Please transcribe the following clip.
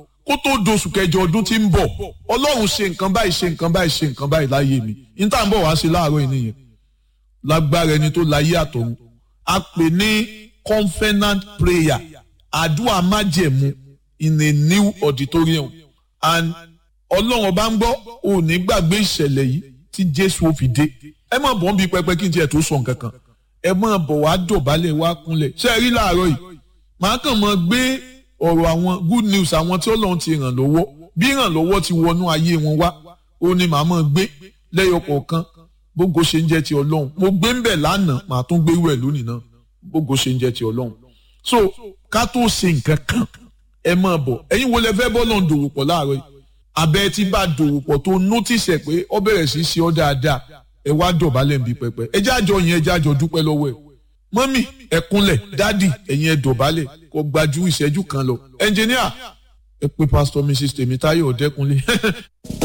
kó tó doṣù kẹjọ ọdún tí ń bọ̀ ọlọ́run ṣe nǹkan báyìí ṣe nǹkan báyìí ṣe nǹkan báyìí láyé mi ní tá à ń bọ̀ wá sí láàárọ̀ yìí nìyẹn lágbára ẹni tó láyé àtọ̀run a pè ní covenant prayer àdúrà májẹ̀mú in a new auditorium and ọlọ́run ọba ń gbọ́ ò ní gbàgbé ìṣẹ̀lẹ̀ yìí tí jésù ó fi dé ẹ má bọ̀ ń bi pẹpẹ kí n tiẹ̀ tó sọ nǹkan kan ẹ má bọ̀ wá dọ̀bálẹ̀ wá kúnlẹ̀ ṣé ẹ rí láàárọ̀ yìí màá kàn mọ́ gbé ọ̀rọ̀ àwọn good news àwọn tí ọlọ́run ti ràn lọ́wọ́ bí ìrànlọ́wọ́ ti wọnú ayé wọn wá ó ní màá mọ́ gbé lẹ́yọ kọ̀ọ̀kan gbogbo ṣe ń jẹ́ ti ọlọ́run mo gbé ń bẹ̀ lánàá màá tún gbé wẹ̀ lónìí náà gbogbo ṣe ń jẹ́ ti ọlọ́run so ká tó ṣe nǹkan kan ẹ máa bọ̀ ẹ̀yin wo lẹ fẹ́ bọ́ lọ́n dòwò pọ̀ láàárọ̀ yìí abẹ́ tí bá dòwò pọ̀ tó nótìsẹ̀ pé ọ bẹ̀rẹ̀ sí í ṣe ọ́ dáadáa ẹ wá dọ̀bálẹ̀ ń bi pẹpẹ ẹ jájọ yẹn ẹ jájọ dúpẹ́ lọ́wọ́ ẹ mọ́mì ẹ kúnlẹ̀ dádì ẹ̀yin ẹ dọ̀bálẹ̀ kó gbajú ìṣẹ́jú kan lọ ẹnjìníà ẹ pé pásítọ̀ mrs tèmítáyọ̀ ọ̀dẹ́kunlé